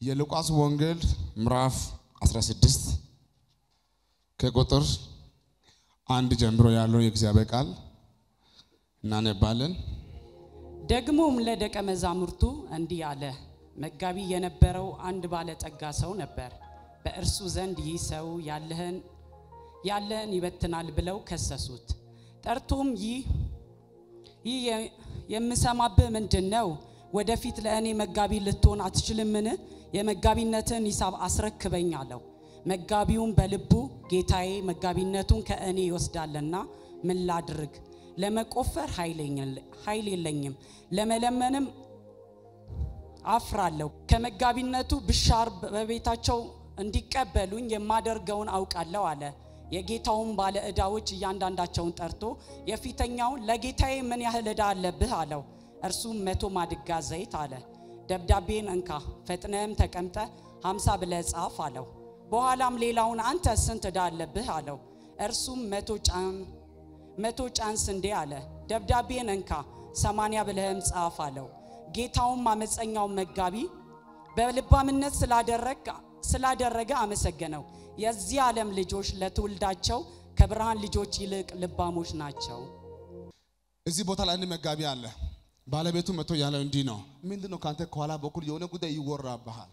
የሉቃስ ወንጌል ምዕራፍ 16 ከቁጥር አንድ ጀምሮ ያለው የእግዚአብሔር ቃል እናነባለን። ደግሞም ለደቀ መዛሙርቱ እንዲህ አለ። መጋቢ የነበረው አንድ ባለጠጋ ሰው ነበር። በእርሱ ዘንድ ይህ ሰው ያለህን ያለህን ይበትናል ብለው ከሰሱት። ጠርቶም ይህ ይህ የ- የምሰማብህ ምንድን ነው? ወደፊት ለእኔ መጋቢ ልትሆን አትችልምን? የመጋቢነትን ሂሳብ አስረክበኝ አለው። መጋቢውም በልቡ ጌታዬ መጋቢነቱን ከእኔ ይወስዳልና ምን ላድርግ? ለመቆፈር ኃይል የለኝም፣ ለመለመንም አፍራለሁ። ከመጋቢነቱ ብሻር በቤታቸው እንዲቀበሉኝ የማደርገውን አውቃለሁ አለ። የጌታውን ባለ ዕዳዎች እያንዳንዳቸውን ጠርቶ የፊተኛውን ለጌታዬ ምን ያህል ዕዳ አለብህ አለው። እርሱም መቶ ማድጋ ዘይት አለ። ደብዳቤን እንካ ፈጥነህም ተቀምጠ ሀምሳ ብለህ ጻፍ አለው። በኋላም ሌላውን አንተ ስንት ዕዳ አለብህ አለው። እርሱም መቶ ጫን መቶ ጫን ስንዴ አለ። ደብዳቤን እንካ ሰማንያ ብለህም ጻፍ አለው። ጌታውም አመፀኛውን መጋቢ በልባምነት ስላደረግ ስላደረገ አመሰገነው። የዚህ ዓለም ልጆች ለትውልዳቸው ከብርሃን ልጆች ይልቅ ልባሞች ናቸው። እዚህ ቦታ ላይ አንድ መጋቢ አለ። ባለቤቱ መጥቶ ያለው እንዲህ ነው። ምንድን ነው ከአንተ ከኋላ በኩል የሆነ ጉዳይ ይወራብሃል።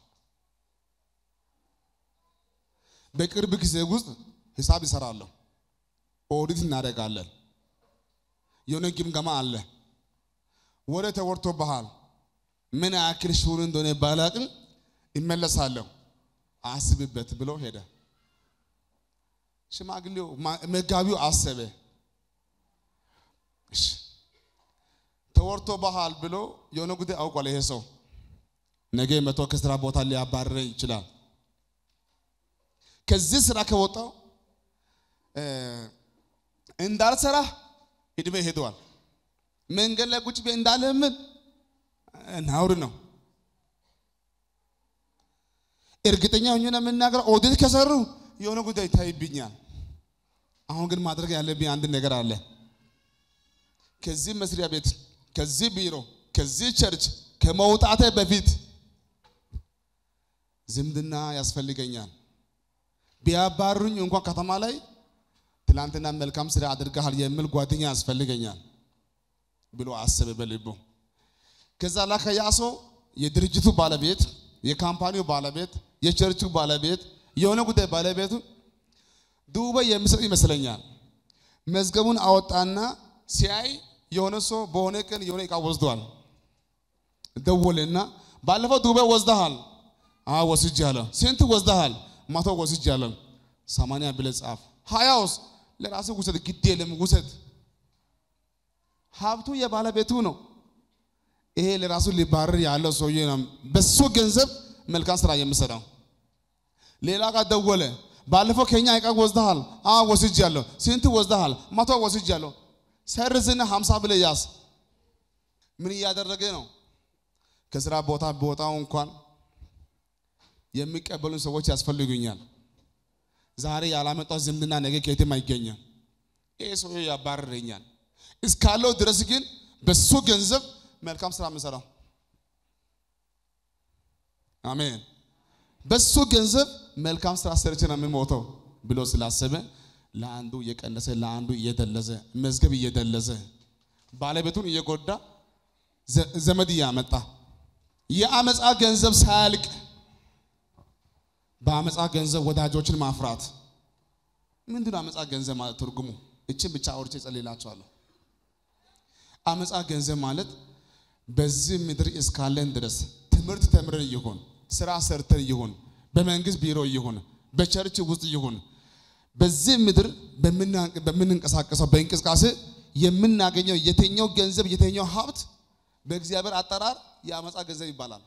በቅርብ ጊዜ ውስጥ ሂሳብ ይሰራለሁ፣ ኦዲት እናደርጋለን፣ የሆነ ግምገማ አለ፣ ወደ ተወርቶብሃል። ምን ያክል ሹር እንደሆነ ባላቅም ይመለሳለሁ፣ አስብበት ብሎ ሄደ። ሽማግሌው መጋቢው አሰበ። እሺ ተወርቶ ባህል ብሎ የሆነ ጉዳይ አውቋል። ይሄ ሰው ነገ መቶ ከስራ ቦታ ሊያባረረኝ ይችላል። ከዚህ ስራ ከወጣው እንዳልሰራ እድሜ ሄደዋል። መንገድ ላይ ቁጭ ብዬ እንዳለምን ናውር ነው። እርግጠኛ ሆኜ ነው የምናገረው። ኦዲት ከሰሩ የሆነ ጉዳይ ይታይብኛል። አሁን ግን ማድረግ ያለብኝ አንድ ነገር አለ። ከዚህ መስሪያ ቤት፣ ከዚህ ቢሮ፣ ከዚህ ቸርች ከመውጣቴ በፊት ዝምድና ያስፈልገኛል። ቢያባሩኝ እንኳን ከተማ ላይ ትላንትና መልካም ስራ አድርገሃል የሚል ጓደኛ ያስፈልገኛል ብሎ አሰበ በልቡ። ከዛ ላከ ያ ሰው የድርጅቱ ባለቤት፣ የካምፓኒው ባለቤት፣ የቸርቹ ባለቤት፣ የሆነ ጉዳይ ባለቤቱ ዱባይ የሚሰጥ ይመስለኛል። መዝገቡን አወጣና ሲያይ የሆነ ሰው በሆነ ቀን የሆነ እቃ ወስዷል። ደወለና ባለፈው ዱባይ ወስደሃል? አዎ ወስጃለሁ። ስንት ወስደሃል? መቶ ወስጃለሁ። ሰማንያ ብለህ ጻፍ። ሀያውስ ለራስህ ውሰድ፣ ግድ የለም ውሰድ። ሀብቱ የባለቤቱ ነው። ይሄ ለራሱ ሊባረር ያለው ሰውዬ ነው። በሱ ገንዘብ መልካም ስራ የምሰራው። ሌላ ጋር ደወለ። ባለፈው ከኛ እቃ ወስደሃል? አዎ ወስጃለሁ። ስንት ወስደሃል? መቶ ወስጃለሁ። ሰርዝና ሀምሳ ብለህ ያዝ። ምን እያደረገ ነው? ከስራ ቦታ ቦታው እንኳን የሚቀበሉን ሰዎች ያስፈልጉኛል። ዛሬ ያላመጣው ዝምድና ነገ ከየትም አይገኝም። ይህ ሰው ያባርረኛል። እስካለው ድረስ ግን በሱ ገንዘብ መልካም ስራ የምሰራው አሜን። በሱ ገንዘብ መልካም ስራ ሰርቼ ነው የምሞተው ብሎ ስላሰበ ለአንዱ እየቀነሰ ለአንዱ እየደለዘ መዝገብ እየደለዘ ባለቤቱን እየጎዳ ዘመድ እያመጣ የአመፃ ገንዘብ ሳያልቅ በአመፃ ገንዘብ ወዳጆችን ማፍራት ምንድን ነው? አመፃ ገንዘብ ማለት ትርጉሙ እችን ብቻ አውርቼ ጸልላችኋለሁ። አመፃ ገንዘብ ማለት በዚህ ምድር እስካለን ድረስ ትምህርት ተምረን ይሁን ስራ ሰርተን ይሁን በመንግስት ቢሮ ይሁን በቸርች ውስጥ ይሁን በዚህ ምድር በምንንቀሳቀሰው በእንቅስቃሴ የምናገኘው የተኛው ገንዘብ የተኛው ሀብት በእግዚአብሔር አጠራር የአመፃ ገንዘብ ይባላል።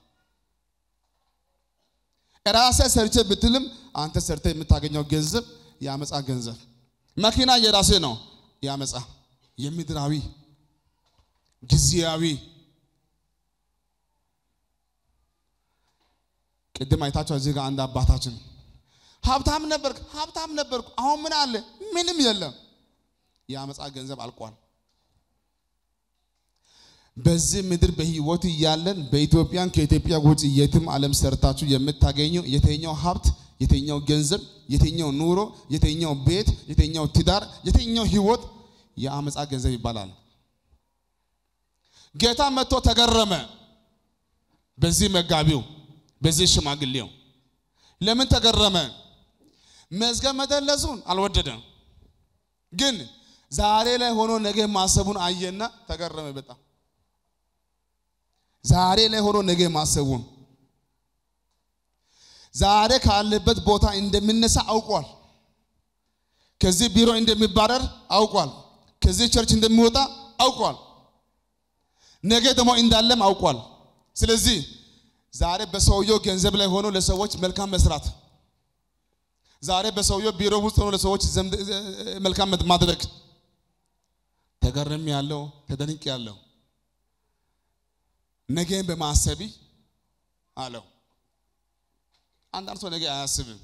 ራሴ ሰርቼ ብትልም አንተ ሰርተ የምታገኘው ገንዘብ የአመፃ ገንዘብ። መኪና የራሴ ነው፣ የአመፃ የምድራዊ ጊዜያዊ። ቅድም አይታችሁ እዚህ ጋር አንድ አባታችን ሀብታም ነበርክ፣ ሀብታም ነበርኩ፣ አሁን ምን አለ? ምንም የለም። የአመፃ ገንዘብ አልቋል። በዚህ ምድር በህይወት እያለን በኢትዮጵያን ከኢትዮጵያ ውጭ የትም ዓለም ሰርታችሁ የምታገኘው የተኛው ሀብት፣ የተኛው ገንዘብ፣ የተኛው ኑሮ፣ የተኛው ቤት፣ የተኛው ትዳር፣ የተኛው ህይወት የአመፃ ገንዘብ ይባላል። ጌታ መጥቶ ተገረመ። በዚህ መጋቢው በዚህ ሽማግሌው ለምን ተገረመ? መዝገብ መደለሱን አልወደደም። ግን ዛሬ ላይ ሆኖ ነገ ማሰቡን አየና ተገረመ በጣም ዛሬ ላይ ሆኖ ነገ ማሰቡን ዛሬ ካለበት ቦታ እንደሚነሳ አውቋል። ከዚህ ቢሮ እንደሚባረር አውቋል። ከዚህ ቸርች እንደሚወጣ አውቋል። ነገ ደግሞ እንዳለም አውቋል። ስለዚህ ዛሬ በሰውየው ገንዘብ ላይ ሆኖ ለሰዎች መልካም መስራት፣ ዛሬ በሰውየው ቢሮ ውስጥ ሆኖ ለሰዎች መልካም ማድረግ ተገርም ያለው ተደንቅ ያለው ነገን በማሰቢ አለው። አንዳንድ ሰው ነገ አያስብም።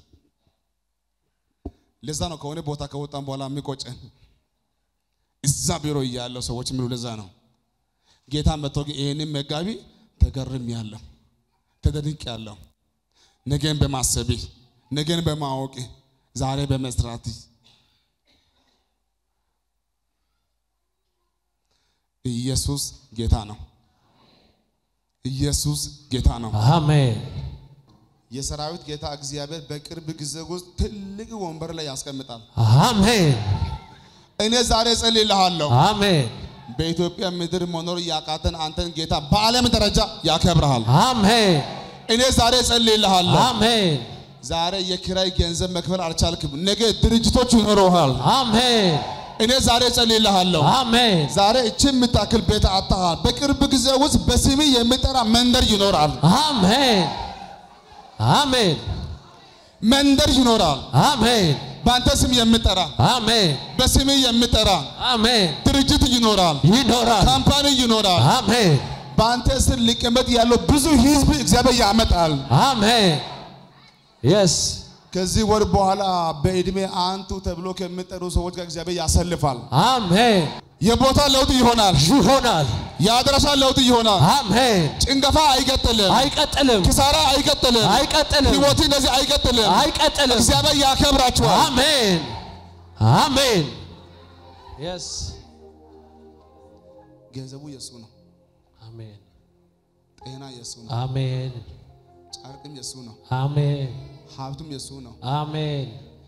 ለዛ ነው ከሆነ ቦታ ከወጣን በኋላ የሚቆጨን እዛ ቢሮ እያለው ሰዎች የሚሉ ለዛ ነው። ጌታ መጥቶ ይህንን መጋቢ ተገርም ያለው ተደንቅ ያለው ነገን በማሰቢ ነገን በማወቅ ዛሬ በመስራት ኢየሱስ ጌታ ነው። ኢየሱስ ጌታ ነው። አሜን የሰራዊት ጌታ እግዚአብሔር በቅርብ ጊዜ ውስጥ ትልቅ ወንበር ላይ ያስቀምጣል። አሜን እኔ ዛሬ እጸልይልሃለሁ። አሜን በኢትዮጵያ ምድር መኖር ያቃተን አንተን ጌታ በዓለም ደረጃ ያከብርሃል። አሜን እኔ ዛሬ እጸልይልሃለሁ። አሜን ዛሬ የኪራይ ገንዘብ መክፈል አልቻልክም። ነገ ድርጅቶች ይኖረሃል። አሜን እኔ ዛሬ እጸልይልሃለሁ። አሜን ዛሬ እቺ የምታክል ቤት አጥተሃል። በቅርብ ጊዜ ውስጥ በስሜ የሚጠራ መንደር ይኖራል። አሜን አሜን መንደር ይኖራል። አሜን በአንተ ስም የሚጠራ አሜን በስሜ የሚጠራ አሜን ድርጅት ይኖራል። ይኖራል ካምፓኒ ይኖራል። አሜን በአንተ ስር ሊቀመጥ ያለው ብዙ ህዝብ እግዚአብሔር ያመጣል። አሜን የስ ከዚህ ወር በኋላ በዕድሜ አንቱ ተብሎ ከሚጠሩ ሰዎች ጋር እግዚአብሔር ያሰልፋል። አሜን የቦታ ለውጥ ይሆናል። ይሆናል የአድራሻ ለውጥ ይሆናል። አሜን ጭንገፋ አይቀጥልም። አይቀጥልም ኪሳራ አይቀጥልም። አይቀጥልም ህይወት እንደዚህ አይቀጥልም። አይቀጥልም እግዚአብሔር ያከብራችኋል። አሜን አሜን የስ ገንዘቡ የሱ ነው። አሜን ጤና የሱ ነው። አሜን ጨርቅም የሱ ነው። አሜን ሀብቱም የሱ ነው። አሜን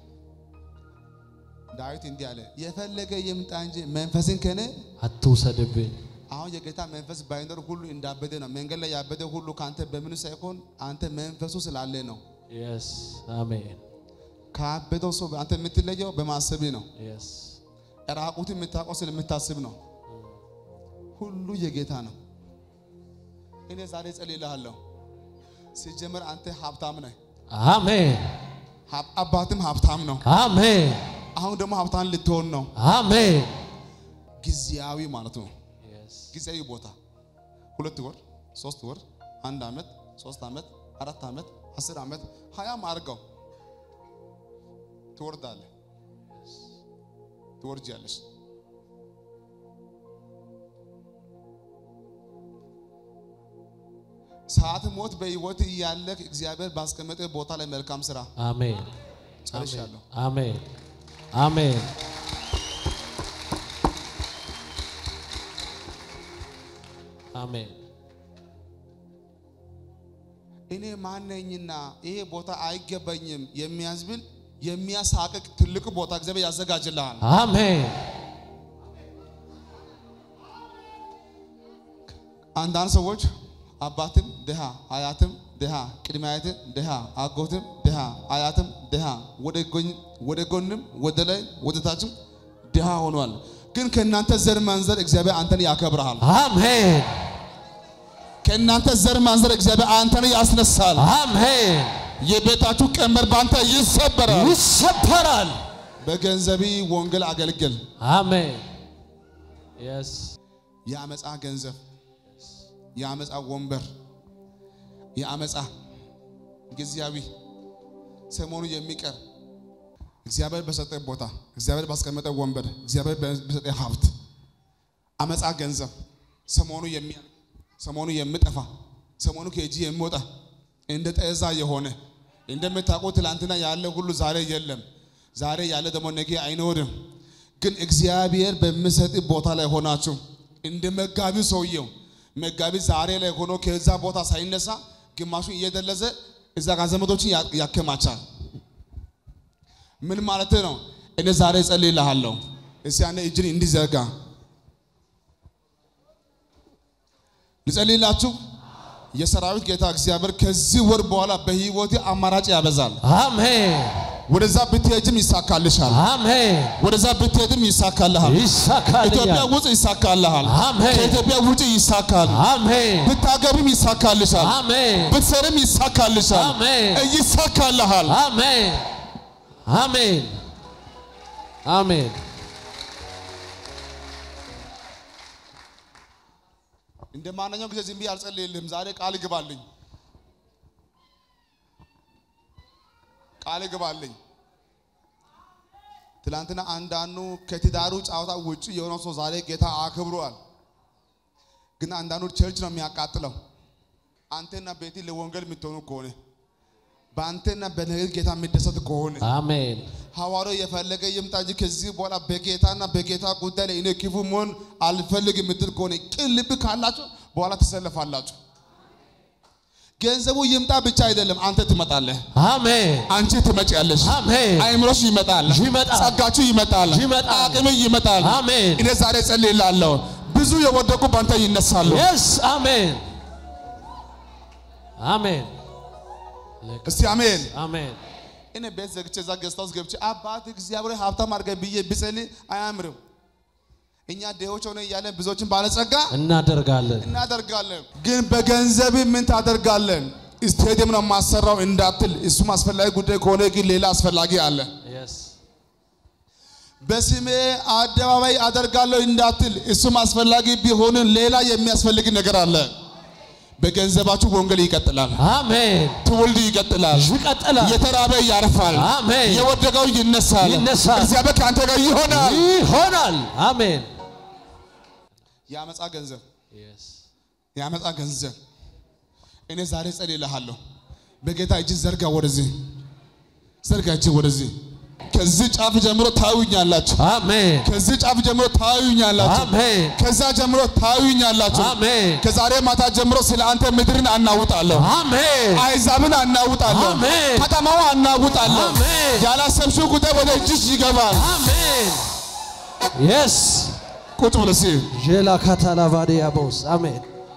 ዳዊት እንዲህ አለ፣ የፈለገ ይምጣ እንጂ መንፈስን ከኔ አትውሰድብኝ አሁን የጌታ መንፈስ ባይኖር ሁሉ እንዳበደ ነው። መንገድ ላይ ያበደ ሁሉ ከአንተ በምን ሳይሆን አንተ መንፈሱ ስላለ ነው። የስ አሜን ካበደው ሰው አንተ የምትለየው በማሰብ ነው። የስ ራቁትን የምታውቀው ስለምታስብ ነው። ሁሉ የጌታ ነው። እኔ ዛሬ ጸልይልሃለሁ። ሲጀመር አንተ ሀብታም ነህ፣ አሜን ሀብ- አባትም ሀብታም ነው። አሜን አሁን ደግሞ ሀብታም ልትሆን ነው። አሜን ጊዜያዊ ማለት ነው። የስ ጊዜያዊ ቦታ ሁለት ወር፣ ሶስት ወር፣ አንድ ዓመት፣ ሶስት ዓመት፣ አራት ዓመት፣ አስር ዓመት፣ ሀያም አድርገው ትወርዳለህ፣ ትወርጃለሽ። ሰዓት ሞት በህይወት እያለህ እግዚአብሔር ባስቀመጠ ቦታ ላይ መልካም ስራ አሜን ጨርሻለሁ። አሜን አሜን አሜን እኔ ማነኝና ይሄ ቦታ አይገባኝም የሚያዝብል የሚያሳቅቅ ትልቅ ቦታ እግዚአብሔር ያዘጋጅልሃል። አሜን አንዳንድ ሰዎች አባትም ድሃ፣ አያትም ድሃ፣ ቅድመ አያትም ድሃ፣ አጎትም ድሃ፣ አያትም ድሃ፣ ወደ ጎን- ወደ ጎንም ወደ ላይ ወደ ታችም ድሃ ሆኗል። ግን ከእናንተ ዘር ማንዘር እግዚአብሔር አንተን ያከብርሃል። አሜን ከእናንተ ዘር ማንዘር እግዚአብሔር አንተን ያስነሳል። አሜን የቤታችሁ ቀንበር በአንተ ይሰበራል። ይሰበራል በገንዘቢ ወንጌል አገልግል። አሜን የስ የአመፃ ገንዘብ፣ የአመፃ ወንበር፣ የአመፃ ጊዜያዊ ሰሞኑ የሚቀር እግዚአብሔር በሰጠ ቦታ፣ እግዚአብሔር ባስቀመጠ ወንበር፣ እግዚአብሔር በሰጠ ሀብት፣ አመፃ ገንዘብ፣ ሰሞኑ የሚያልቅ ሰሞኑ የሚጠፋ ሰሞኑ ከእጅ የሚወጣ እንደ ጤዛ የሆነ እንደምታውቁ ትላንትና ያለ ሁሉ ዛሬ የለም። ዛሬ ያለ ደግሞ ነገ አይኖርም። ግን እግዚአብሔር በሚሰጥ ቦታ ላይ ሆናችሁ እንደ መጋቢ ሰውየው መጋቢ ዛሬ ላይ ሆኖ ከዛ ቦታ ሳይነሳ ግማሹን እየደለዘ እዛ ጋር ዘመዶችን ያ- ያከማቻል። ምን ማለት ነው? እኔ ዛሬ እጸልይልሃለሁ። እስቲ አንተ እጅን እንዲዘርጋ ልጸልይላችሁ። የሰራዊት ጌታ እግዚአብሔር ከዚህ ወር በኋላ በህይወቴ አማራጭ ያበዛል። አሜን ወደዛ ብትሄጅም ይሳካልሻል። አሜን ወደዛ ብትሄድም ይሳካልሃል። ኢትዮጵያ ይሳካልኛል ውስጥ ይሳካልሃል። አሜን። ከኢትዮጵያ ውጭ ይሳካል። አሜን ብታገብም ይሳካልሻል። አሜን ብትሰርም ይሳካልሻል። አሜን። ይሳካልሃል። አሜን አሜን አሜን እንደ ማንኛውም ጊዜ ዝም ብዬ አልጸልይልህም። ዛሬ ቃል ግባልኝ፣ ቃል ግባልኝ። ትላንትና አንዳንዱ ከትዳሩ ጨዋታ ውጭ የሆነው ሰው ዛሬ ጌታ አክብሯል። ግን አንዳንዱ ቸርች ነው የሚያቃጥለው። አንተና ቤቲ ለወንጌል የምትሆኑ ከሆነ በአንተና በነገር ጌታ የሚደሰት ከሆነ አሜን ሐዋርያው የፈለገ ይምጣ እንጂ ከዚህ በኋላ በጌታና በጌታ ጉዳይ ላይ እኔ ክፉ መሆን አልፈልግም የምትል ከሆነ ቅን ልብ ካላችሁ በኋላ ትሰለፋላችሁ። ገንዘቡ ይምጣ ብቻ አይደለም፣ አንተ ትመጣለህ፣ አሜን አንቺ ትመጪያለሽ፣ አሜን አይምሮሽ ይመጣል፣ ይመጣል፣ ጸጋችሁ ይመጣል፣ ይመጣል፣ አቅም ይመጣል። አሜን እኔ ዛሬ ጸልይላለሁ፣ ብዙ የወደቁ በአንተ ይነሳሉ። የስ አሜን አሜን እስቲ አሜን። አሜን እኔ ቤት ዘግቼ እዛ ገዝታ ውስጥ ገብቼ አባት እግዚአብሔር ሀብታም አድርገኝ ብዬ ብጸልይ አያምርም። እኛ ድሆች ሆነ እያለን ብዙዎችን ባለጸጋ እናደርጋለን እናደርጋለን ግን በገንዘብ ምን ታደርጋለን? ስቴዲየም ነው የማሰራው እንዳትል፣ እሱም አስፈላጊ ጉዳይ ከሆነ ግን ሌላ አስፈላጊ አለ። የስ በስሜ አደባባይ አደርጋለሁ እንዳትል፣ እሱም አስፈላጊ ቢሆንም ሌላ የሚያስፈልግ ነገር አለ። በገንዘባችሁ ወንጌል ይቀጥላል፣ አሜን ትውልድ ይቀጥላል፣ ይቀጥላል የተራበ ያርፋል፣ አሜን የወደቀው ይነሳል፣ ይነሳል። እግዚአብሔር ከአንተ ጋር ይሆናል። ይሆናል አሜን የአመፃ ገንዘብ የስ የአመፃ ገንዘብ እኔ ዛሬ ጸልይልሃለሁ። በጌታ እጅ ዘርጋ፣ ወደዚህ ዘርጋ፣ እጅ ወደዚህ። ከዚህ ጫፍ ጀምሮ ታዩኛላችሁ። አሜን ከዚህ ጫፍ ጀምሮ ታዩኛላችሁ። አሜን ከዛ ጀምሮ ታዩኛላችሁ። አሜን ከዛሬ ማታ ጀምሮ ስለ አንተ ምድርን አናውጣለሁ፣ አሜን አይዛብን አናውጣለሁ፣ አሜን። ከተማው አናውጣለሁ። አሜን። ያላሰብሽው ጉዳይ ወደ እጅሽ ይገባል። አሜን የስ ቁጭ ብለሽ ዤላ ካታላቫዲያ ቦስ አሜን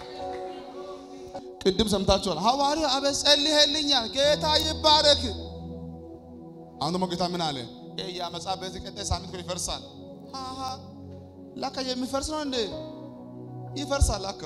ቅድም ሰምታችኋል። ሐዋርያው አበ ጸልይልኛል፣ ጌታ ይባረክ። አሁን ደግሞ ጌታ ምን አለ? ይሄ የአመፃ ቤት ቀጣይ ሳምንት እኮ ይፈርሳል። ሃሃ ላካ የሚፈርስ ነው እንዴ? ይፈርሳል ላካ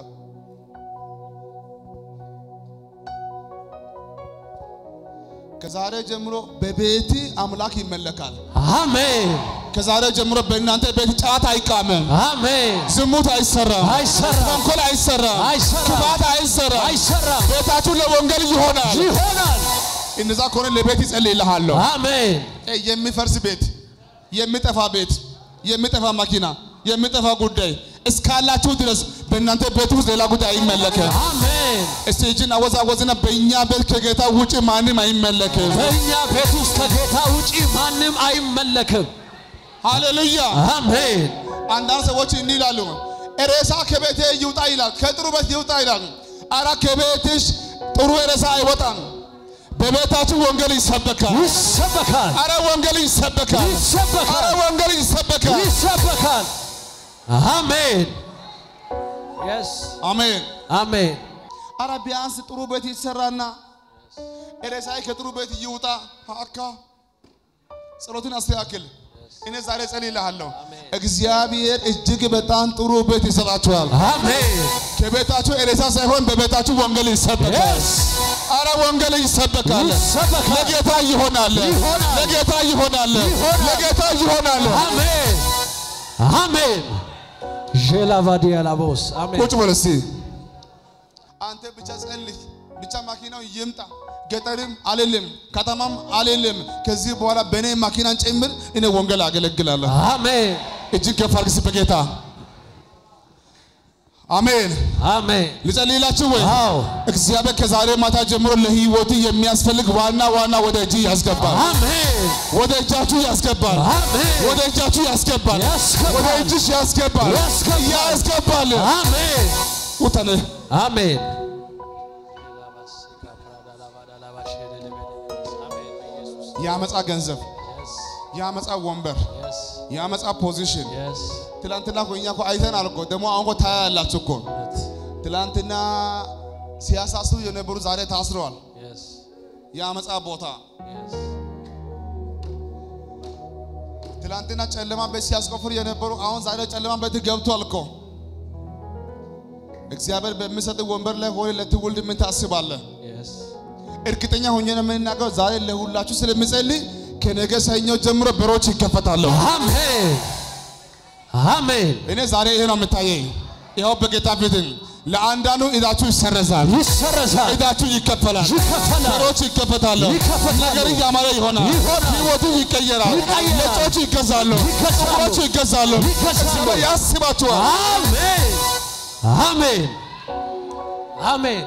ከዛሬ ጀምሮ በቤት አምላክ ይመለካል። አሜን ከዛሬ ጀምሮ በእናንተ ቤት ጫት አይቃመም፣ አሜን ዝሙት አይሰራም፣ አይሰራም፣ ተንኮል አይሰራም፣ አይሰራም፣ ክፋት አይሰራም። አይሰራም ቤታችሁ ለወንጌል ይሆናል። ይሆናል እነዛ ከሆነ ለቤት ይጸልይልሃለሁ። አሜን እ የሚፈርስ ቤት፣ የሚጠፋ ቤት፣ የሚጠፋ መኪና፣ የሚጠፋ ጉዳይ እስካላችሁ ድረስ በእናንተ ቤት ውስጥ ሌላ ጉዳይ አይመለክም። አሜን እስቲ እጅን አወዛወዝና በእኛ ቤት ከጌታ ውጭ ማንም አይመለክም። በእኛ ቤት ውስጥ ከጌታ ውጪ ማንም አይመለክም ሃሌሉያ። አሜን አንዳንድ ሰዎች እንዲህ ይላሉ፣ ሬሳ ከቤቴ ይውጣ ይላል፣ ከጥሩ ቤት ይውጣ ይላል። አራ ከቤትሽ ጥሩ ሬሳ አይወጣም። በቤታችሁ ወንጌል ይሰበካል። ይሰበካል አረ ወንጌል ይሰበካል። አረ ይሰበካል ወንጌል ይሰበካል። ይሰበካል አሜን የስ አሜን። አሜን አረ ቢያንስ ጥሩ ቤት ይሰራና ሬሳዬ ከጥሩ ቤት ይውጣ። አካ ጸሎትን አስተካክል። እኔ ዛሬ ጸልይልሃለሁ። እግዚአብሔር እጅግ በጣም ጥሩ ቤት ይሰጣችኋል። አሜን ከቤታችሁ ሬሳ ሳይሆን በቤታችሁ ወንጌል ይሰበካል። የስ አረ ወንጌል ይሰበካል። ይሰበካል ለጌታ ይሆናል። ይሆናል። ለጌታ ይሆናል። ይሆናል። ለጌታ ይሆናል። አሜን አሜን ዤላቫዲያ ላቦስ አሜን ቁጭ በል እስቲ። አንተ ብቻ ጸልይ፣ ብቻ ማኪናው ይምጣ። ገጠርም አልልም፣ ከተማም አልልም። ከዚህ በኋላ በእኔ ማኪናን ጭምር እኔ ወንጌል አገለግላለሁ። አሜን እጅግ ከፍ አድርግ እስቲ በጌታ አሜን። አሜን። ልጸልይላችሁ ወይ? አዎ እግዚአብሔር ከዛሬ ማታ ጀምሮ ለህይወት የሚያስፈልግ ዋና ዋና ወደ እጅ ያስገባል። አሜን። ወደ እጃችሁ ያስገባል። አሜን። ወደ እጃችሁ ያስገባል። ያስገባል። ወደ እጅሽ ያስገባል። ያስገባል። ያስገባል። አሜን። ውጠን አሜን። የአመፃ ገንዘብ፣ የአመፃ ወንበር፣ የአመፃ ፖዚሽን ትላንትና እኮ እኛ እኮ አይተናል እኮ ደግሞ አሁን እኮ ታያላችሁ እኮ ትላንትና ሲያሳስሩ የነበሩ ዛሬ ታስረዋል። የአመፃ ቦታ ትላንትና ጨለማ ቤት ሲያስቆፍሩ የነበሩ አሁን ዛሬ ጨለማ ቤት ገብቷል እኮ። እግዚአብሔር በሚሰጥ ወንበር ላይ ሆነ ለትውልድ ምን ታስባለህ? እርግጠኛ ሆኜ ነው የምናገረው። ዛሬ ለሁላችሁ ስለምጸልይ ከነገ ሰኞ ጀምሮ በሮች ይከፈታሉ። አሜን። አሜን። እኔ ዛሬ ይሄ ነው የምታየኝ። ይኸው በጌታ ፊትን ለአንዳንዱ እዳችሁ ይሰረዛል፣ ይሰረዛል፣ እዳችሁ ይከፈላል፣ ይከፈላል፣ በሮች ይከፈታሉ፣ ይከፈታሉ፣ ነገር ያማረ ይሆናል፣ ይሆናል፣ ህይወቱ ይቀየራል፣ ይቀየራል፣ ነጮች ይገዛሉ፣ ይገዛሉ፣ ሰዎች ይገዛሉ፣ ይገዛሉ። እግዚአብሔር ያስባችኋል። አሜን። አሜን። አሜን።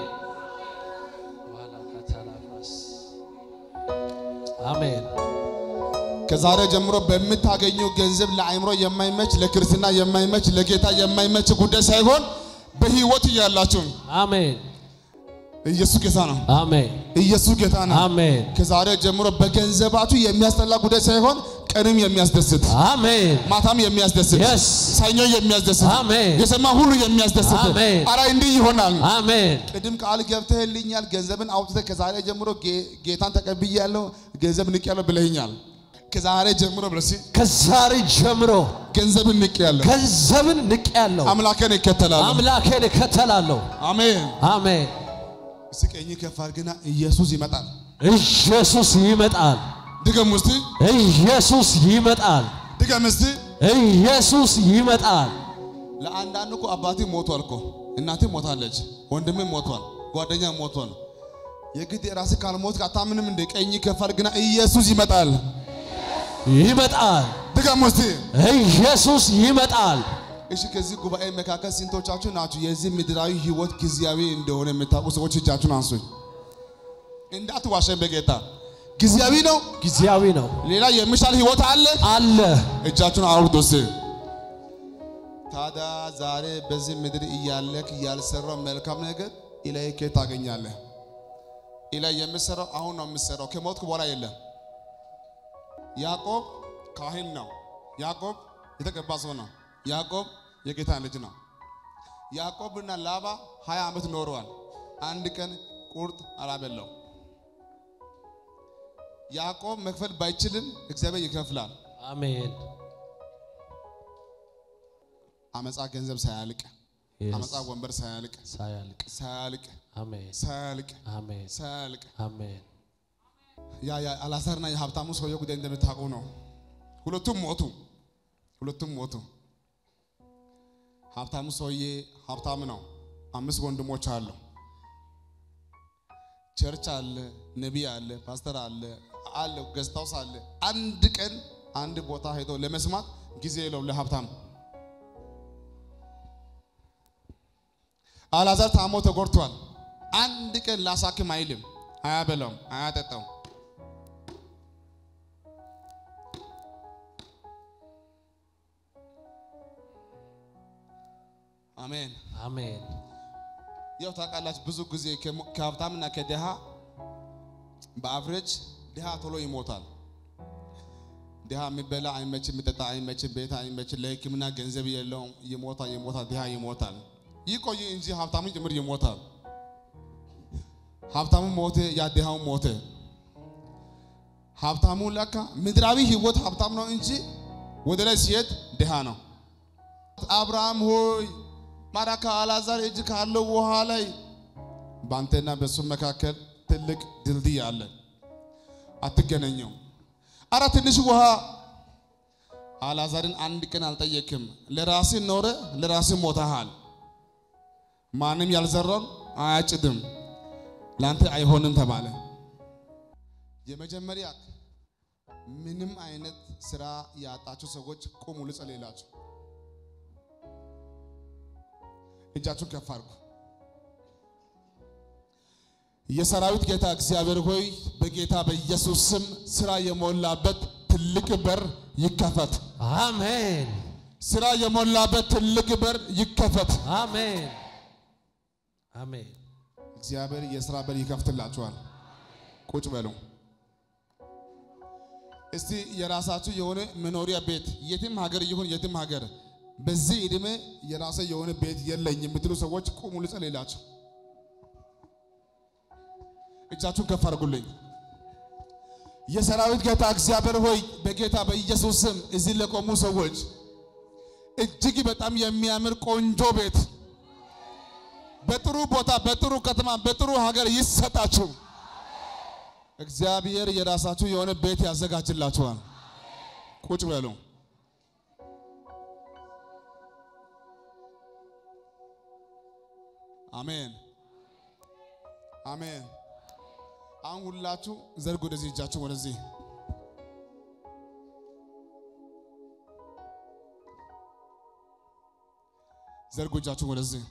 አሜን። ከዛሬ ጀምሮ በምታገኙ ገንዘብ ለአእምሮ የማይመች ለክርስትና የማይመች ለጌታ የማይመች ጉዳይ ሳይሆን በህይወት እያላችሁ አሜን። ኢየሱስ ጌታ ነው። አሜን። ኢየሱስ ጌታ ነው። አሜን። ከዛሬ ጀምሮ በገንዘባችሁ የሚያስጠላ ጉዳይ ሳይሆን ቀንም የሚያስደስት አሜን። ማታም የሚያስደስት Yes. ሰኞ የሚያስደስት አሜን። የሰማ ሁሉ የሚያስደስት አሜን። አራ እንዲህ ይሆናል። አሜን። ቅድም ቃል ገብተህልኛል። ገንዘብን አውጥተህ ከዛሬ ጀምሮ ጌ- ጌታን ተቀብያለሁ ገንዘብ ንቄያለሁ ብለኸኛል። ከዛሬ ጀምሮ ብለሲ ከዛሬ ጀምሮ ገንዘብን ንቄያለሁ፣ ገንዘብን ንቄያለሁ፣ አምላኬን እከተላለሁ። አምላኬን እከተላለሁ። አሜን። አሜን። እስኪ ቀኝ ከፍ አድርግና ኢየሱስ ይመጣል። ኢየሱስ ይመጣል። ድገም ውስጥ ኢየሱስ ይመጣል። ድገም እስቲ። ኢየሱስ ይመጣል። ለአንዳንድ እኮ አባቴ ሞቷል እኮ እናቴ ሞታለች፣ ወንድሜ ሞቷል፣ ጓደኛ ሞቷል። የግድ የራስህ ካልሞት አታምንም እንደ ቀኝ ከፍ አድርግና ኢየሱስ ይመጣል። ይመጣል። ድገም ውስጥ ኢየሱስ ይመጣል። እሺ ከዚህ ጉባኤ መካከል ስንቶቻችሁ ናችሁ የዚህ ምድራዊ ህይወት ጊዜያዊ እንደሆነ የምታውቁ ሰዎች እጃችሁን አንሱኝ። እንዳትዋሸን በጌታ ጊዜያዊ ነው። ጊዜያዊ ነው ሌላ የሚሻል ህይወት አለ። አለ። እጃችሁን አውርዱ እስቲ። ታዲያ ዛሬ በዚህ ምድር እያለክ ያልሰራው መልካም ነገር ኢላይ ከየት ታገኛለህ? ኢላይ የምሰራው አሁን ነው የምሰራው፣ ከሞትኩ በኋላ የለም። ያዕቆብ ካህን ነው። ያዕቆብ የተቀባ ሰው ነው። ያዕቆብ የጌታ ልጅ ነው። ያዕቆብና ላባ ሀያ ዓመት ኖረዋል። አንድ ቀን ቁርጥ አላበላው። ያዕቆብ መክፈል ባይችልም እግዚአብሔር ይከፍላል። አሜን። አመፃ ገንዘብ ሳያልቅ፣ አመፃ ወንበር ሳያልቅ፣ ሳያልቅ ሳያልቅ፣ አሜን። ሳያልቅ፣ አሜን። ሳያልቅ አሜን። ያ ያ አላዛርና የሀብታሙ ሰውዬ ጉዳይ እንደምታውቁ ነው። ሁለቱም ሞቱ። ሁለቱም ሞቱ። ሀብታሙ ሰውዬ ሀብታም ነው። አምስት ወንድሞች አሉ። ቸርች አለ፣ ነቢይ አለ፣ ፓስተር አለ አለ ገስት ሃውስ አለ። አንድ ቀን አንድ ቦታ ሄዶ ለመስማት ጊዜ የለውም ለሀብታም። አላዛር ታሞ ተጎድቷል። አንድ ቀን ላሳክም አይልም፣ አያበላውም፣ አያጠጣውም። አሜን። አሜን። ያው ታውቃላችሁ ብዙ ጊዜ ከሞ- ከሀብታምና ከድሃ በአፍሬጅ ድሃ ቶሎ ይሞታል። ድሃ የሚበላ አይመችም፣ የሚጠጣ አይመችም፣ ቤት አይመችም፣ ለሕክምና ገንዘብ የለውም፣ ይሞታል፣ ይሞታል፣ ድሃ ይሞታል። ይቆይ እንጂ ሀብታሙ ጭምር ይሞታል። ሀብታሙ ሞተ፣ ያ ድሃው ሞተ። ሀብታሙ ለካ ምድራዊ ህይወት ሀብታም ነው እንጂ ወደ ላይ ሲሄድ ድሃ ነው። አብርሃም ሆይ ማራካ አላዛር እጅ ካለው ውሃ ላይ በአንተና በሱ መካከል ትልቅ ድልድይ አለ፣ አትገናኘው። አረ ትንሽ ውሃ አላዛርን አንድ ቀን አልጠየክም። ለራስ ኖረ፣ ለራስ ሞተሃል። ማንም ያልዘራውን አያጭድም፣ ለአንተ አይሆንም ተባለ። የመጀመሪያ ምንም አይነት ስራ ያጣችሁ ሰዎች ቁሙ ልጸልይላችሁ። እጃችሁን ከፍ አድርጉ። የሰራዊት ጌታ እግዚአብሔር ሆይ በጌታ በኢየሱስ ስም ስራ የሞላበት ትልቅ በር ይከፈት። አሜን ስራ የሞላበት ትልቅ በር ይከፈት። አሜን አሜን እግዚአብሔር የስራ በር ይከፍትላችኋል። ቁጭ በሉ። እስቲ የራሳችሁ የሆነ መኖሪያ ቤት የትም ሀገር ይሁን የትም ሀገር በዚህ ዕድሜ የራሴ የሆነ ቤት የለኝ የምትሉ ሰዎች ቁሙ፣ ልጸልይላችሁ። እጃችሁን ከፍ አድርጉልኝ። የሰራዊት ጌታ እግዚአብሔር ሆይ በጌታ በኢየሱስ ስም እዚህ ለቆሙ ሰዎች እጅግ በጣም የሚያምር ቆንጆ ቤት በጥሩ ቦታ በጥሩ ከተማ በጥሩ ሀገር ይሰጣችሁ። እግዚአብሔር የራሳችሁ የሆነ ቤት ያዘጋጅላችኋል። ቁጭ በሉ። አሜን አሜን። አሁን ሁላችሁ ዘርግ ወደዚህ፣ እጃችሁ ወደዚህ። ዘርጉ እጃችሁ ወደዚህ።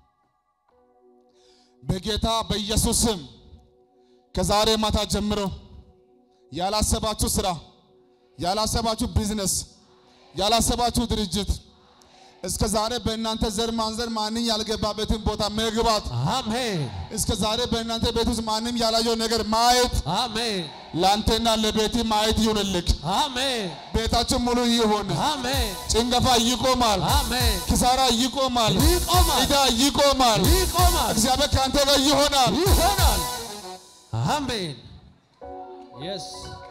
በጌታ በኢየሱስ ስም ከዛሬ ማታ ጀምሮ ያላሰባችሁ ስራ፣ ያላሰባችሁ ቢዝነስ፣ ያላሰባችሁ ድርጅት እስከ ዛሬ በእናንተ ዘር ማንዘር ማንም ያልገባበትን ቦታ መግባት፣ አሜን እስከ ዛሬ በእናንተ ቤት ውስጥ ማንም ያላየው ነገር ማየት አሜን ለአንተና ለቤት ማየት ይሁንልክ። አሜን ቤታችን ሙሉ ይሁን። አሜን ጭንገፋ ይቆማል። አሜን ኪሳራ ይቆማል። ይቆማል ዕዳ ይቆማል። ይቆማል እግዚአብሔር ከአንተ ጋር ይሆናል። ይሆናል አሜን የስ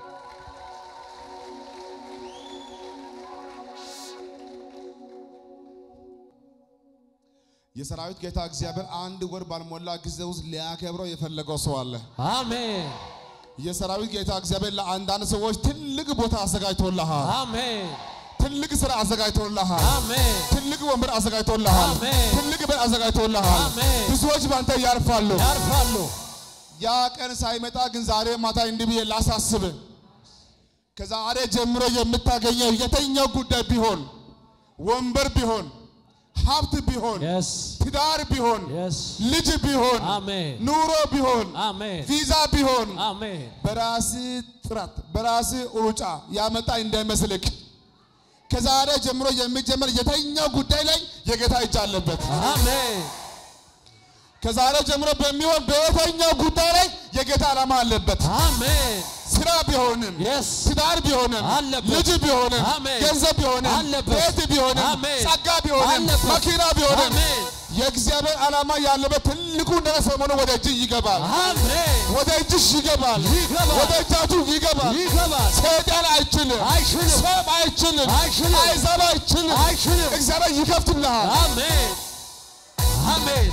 የሰራዊት ጌታ እግዚአብሔር አንድ ወር ባልሞላ ጊዜ ውስጥ ሊያከብረው የፈለገው ሰው አለ። አሜን የሰራዊት ጌታ እግዚአብሔር ለአንዳንድ ሰዎች ትልቅ ቦታ አዘጋጅቶልሃል። አሜን ትልቅ ስራ አዘጋጅቶልሃል። አሜን ትልቅ ወንበር አዘጋጅቶልሃል። አሜን። ትልቅ በር አዘጋጅቶልሃል። አሜን። ብዙዎች በአንተ ያርፋሉ። ያርፋሉ ያ ቀን ሳይመጣ ግን ዛሬ ማታ እንዲህ ብዬ ላሳስብ፣ ከዛሬ ጀምሮ የምታገኘው የተኛው ጉዳይ ቢሆን ወንበር ቢሆን ሀብት ቢሆን የስ ትዳር ቢሆን የስ ልጅ ቢሆን አሜን ኑሮ ቢሆን አሜን ቪዛ ቢሆን አሜን በራስ ጥረት በራስ ሩጫ ያመጣ እንዳይመስልክ። ከዛሬ ጀምሮ የሚጀመር የተኛው ጉዳይ ላይ የጌታ እጅ አለበት። አሜን ከዛሬ ጀምሮ በሚሆን በየተኛው ጉዳይ ላይ የጌታ ዓላማ አለበት። አሜን ስራ ቢሆንም የስ ትዳር ቢሆንም አለበት። ልጅ ቢሆንም አሜን። ገንዘብ ቢሆንም አለበት። ቤት ቢሆንም አሜን። ጸጋ ቢሆንም አለበት። መኪና ቢሆንም አሜን የእግዚአብሔር ዓላማ ያለበት ትልቁ ነገር ሰሞኑ ወደ እጅ ይገባል። አሜን ወደ እጅሽ ይገባል። ይገባል። ወደ እጃችሁ ይገባል። ይገባል ሰይጣን አይችልም። አይችልም ሰም አይችልም። አይችልም። አይዛብ አይችልም። አይችልም እግዚአብሔር ይከፍትልሃል። አሜን አሜን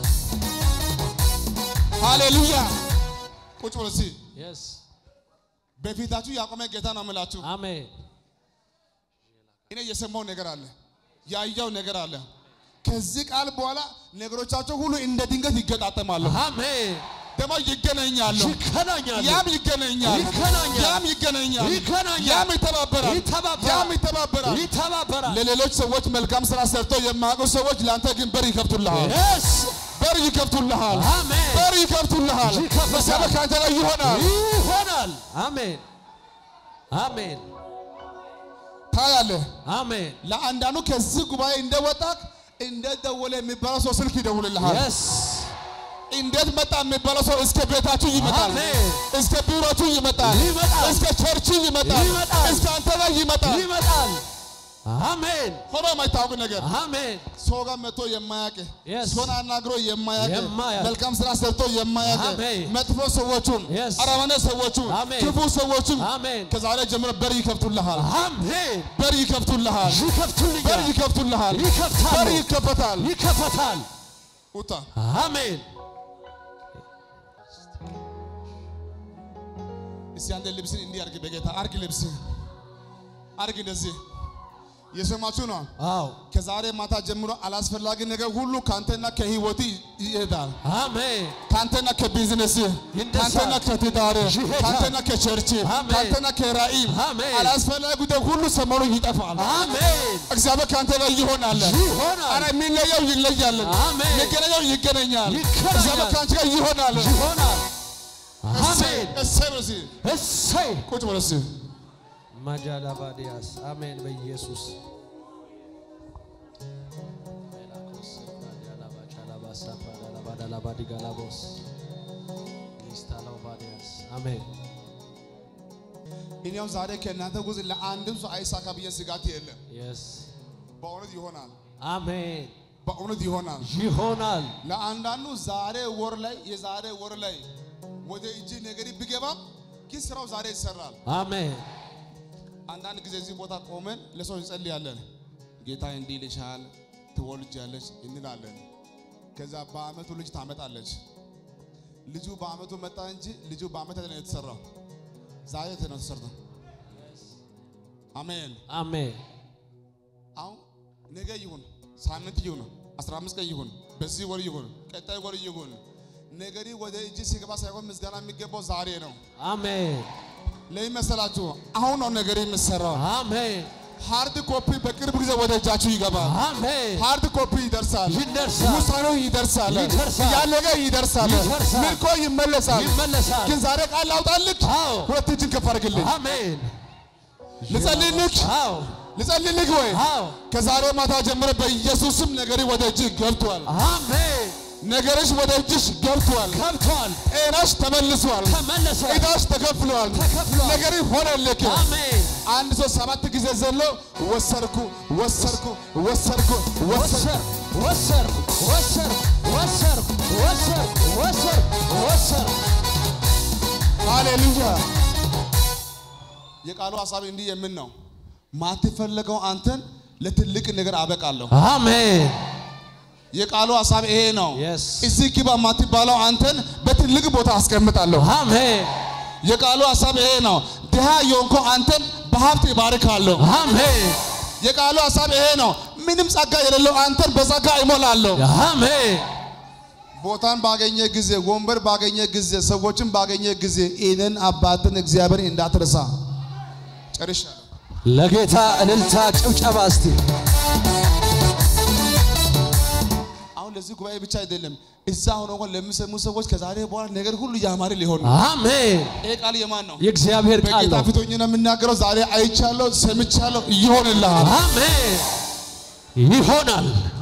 ሃሌሉያ። ቁጭ ብሎ እስኪ የስ በፊታችሁ ያቆመ ጌታ ነው የምላችሁ። አሜን እኔ የሰማው ነገር አለ፣ ያየው ነገር አለ። ከዚህ ቃል በኋላ ነገሮቻቸው ሁሉ እንደ ድንገት ይገጣጠማሉ፣ አሜን ደግሞ ይገናኛሉ። ይገናኛሉ ያም ይገናኛል፣ ይገናኛል። ያም ይገናኛል፣ ይገናኛል። ያም ይተባበራል፣ ይተባበራል። ያም ይተባበራል። ይተባበራል ለሌሎች ሰዎች መልካም ስራ ሰርተው የማያውቁ ሰዎች ለአንተ ግን በር ይከፍቱልሃል፣ የስ በር ይከፍቱልሃል፣ አሜን በር ይከፍቱልሃል። ይከፍታል። እግዚአብሔር ከአንተ ጋር ይሆናል። ይሆናል አሜን አሜን ታያለህ። አሜን ለአንዳንዱ ከዚህ ጉባኤ እንደወጣክ እንዴት ደወለ የሚባለው ሰው ስልክ ይደውልልሃል። የስ እንዴት መጣ የሚባለው ሰው እስከ ቤታችሁ ይመጣል፣ አሜን እስከ ቢሮችሁ ይመጣል፣ ይመጣል። እስከ ቸርች ይመጣል፣ ይመጣል። እስከ አንተ ጋር ይመጣል። ይመጣል አሜን ሆኖ የማይታወቅ ነገር አሜን ሰው ጋር መጥቶ የማያውቅ Yes. ሰውን አናግሮ የማያውቅ የማያውቅ መልካም ስራ ሰርቶ የማያውቅ አሜን። መጥፎ ሰዎቹን Yes. አረመኔ ሰዎቹን አሜን። ክፉ ሰዎቹን አሜን ከዛሬ ጀምሮ በር ይከፍቱልሃል፣ አሜን በር ይከፍቱልሃል፣ በር ይከፍቱልኛል ይከፍቱልሃል፣ ይከፍታሉ። በር ይከፈታል። ይከፈታል ውጣ አሜን እስቲ አንተ ልብስን እንዲህ አርግ፣ በጌታ አርግ፣ ልብስ አርግ። እንደዚህ የሰማችሁ ነው። አዎ ከዛሬ ማታ ጀምሮ አላስፈላጊ ነገር ሁሉ ካንተና ከህይወት ይሄዳል። አሜን ካንተና ከቢዝነስ ይነሳል። ካንተና ከትዳር ይሄዳል። ካንተና ከቸርች አሜን። ካንተና ከራእይ አሜን። አላስፈላጊ ጉዳይ ሁሉ ሰሞኑ ይጠፋል። አሜን እግዚአብሔር ካንተ ጋር ይሆናል። ይሆናል። አረ የሚለየው ይለያል፣ አሜን። የሚገናኘው ይገናኛል። ይገናኛል። እግዚአብሔር ካንተ ጋር ይሆናል። ይሆናል እሰይ አሜን እሰይ በል እስኪ እሰይ ቁጭ በል እስኪ ማጃላባዲያስ አሜን በኢየሱስ አሜን እኔም ዛሬ ከእናንተ ውስጥ ለአንድም ሰው አይሳካ ብዬ ስጋት የለም። የስ በእውነት ይሆናል፣ አሜን በእውነት ይሆናል። ይሆናል ለአንዳንዱ ዛሬ ወር ላይ የዛሬ ወር ላይ ወደ እጅ ነገር ቢገባም ግን ስራው ዛሬ ይሰራል። አሜን አንዳንድ ጊዜ እዚህ ቦታ ቆመን ለሰው እንጸልያለን። ጌታ እንዲህ ይልሻል፣ ትወልጃለች እንላለን። ከዛ በአመቱ ልጅ ታመጣለች። ልጁ በአመቱ መጣ እንጂ ልጁ በአመት አይደለም የተሰራው፣ ዛሬ ነው የተሰራው። አሜን። አሜን አሁን ነገ ይሁን ሳምንት ይሁን 15 ቀን ይሁን በዚህ ወር ይሁን ቀጣይ ወር ይሁን ነገሪ ወደ እጅ ሲገባ ሳይሆን ምስጋና የሚገባው ዛሬ ነው። አሜን ለምን መሰላችሁ? አሁን ነው ነገሪ የሚሰራው። አሜን ሃርድ ኮፒ በቅርብ ጊዜ ወደ እጃችሁ ይገባል። አሜን ሃርድ ኮፒ ይደርሳል፣ ይደርሳል። ውሳኔው ይደርሳል፣ ይደርሳል። ያለቀ ይደርሳል፣ ይደርሳል። ምርኮ ይመለሳል። ይመለሳል ግን ዛሬ ቃል ላውጣልህ፣ አዎ ሁለት እጅን ከፍ አድርግልኝ። አሜን ልጸልይልህ፣ አዎ ልጸልይልህ ወይ አዎ ከዛሬ ማታ ጀምሮ በኢየሱስም ነገሪ ወደ እጅ ገብቷል። አሜን ነገርሽ ወደ እጅሽ ገብቷል። ገብቷል ጤናሽ ተመልሷል። ተመለሰ ዕዳሽ ተከፍሏል። ተከፍሏል። ነገር ሆነልክ። አሜን አንድ ሰው ሰባት ጊዜ ዘሎ ወሰርኩ ወሰርኩ ወሰርኩ ወሰርኩ ወሰር ወሰር ወሰር ወሰር ወሰር ወሰር ሃሌሉያ። የቃሉ ሀሳብ እንዲህ የምን ነው? ማትፈለገው አንተን ለትልቅ ነገር አበቃለሁ። አሜን የቃሉ ሀሳብ ይሄ ነው። Yes. እዚህ ግባ ማትባለው አንተን በትልቅ ቦታ አስቀምጣለሁ። አሜን የቃሉ ሀሳብ ይሄ ነው። ድሃ የሆንከው አንተን በሀብት ይባርካለሁ። አሜን የቃሉ ሀሳብ ይሄ ነው። ምንም ጸጋ የሌለው አንተን በጸጋ ይሞላለሁ። አሜን ቦታን ባገኘ ጊዜ፣ ወንበር ባገኘ ጊዜ፣ ሰዎችን ባገኘ ጊዜ ይህንን አባትን እግዚአብሔር እንዳትረሳ። ጨርሻለሁ። ለጌታ እልልታ ጭብጨባ እስቲ አሁን ለዚህ ጉባኤ ብቻ አይደለም፣ እዛ ሆኖ እንኳን ለሚሰሙ ሰዎች ከዛሬ በኋላ ነገር ሁሉ ያማረ ሊሆን ነው። አሜን ይሄ ቃል የማን ነው? የእግዚአብሔር ቃል በጌታ ነው ፊት ሆኜ ነው የምናገረው። ዛሬ አይቻለሁ፣ ሰምቻለሁ፣ ይሆንልሃል። አሜን ይሆናል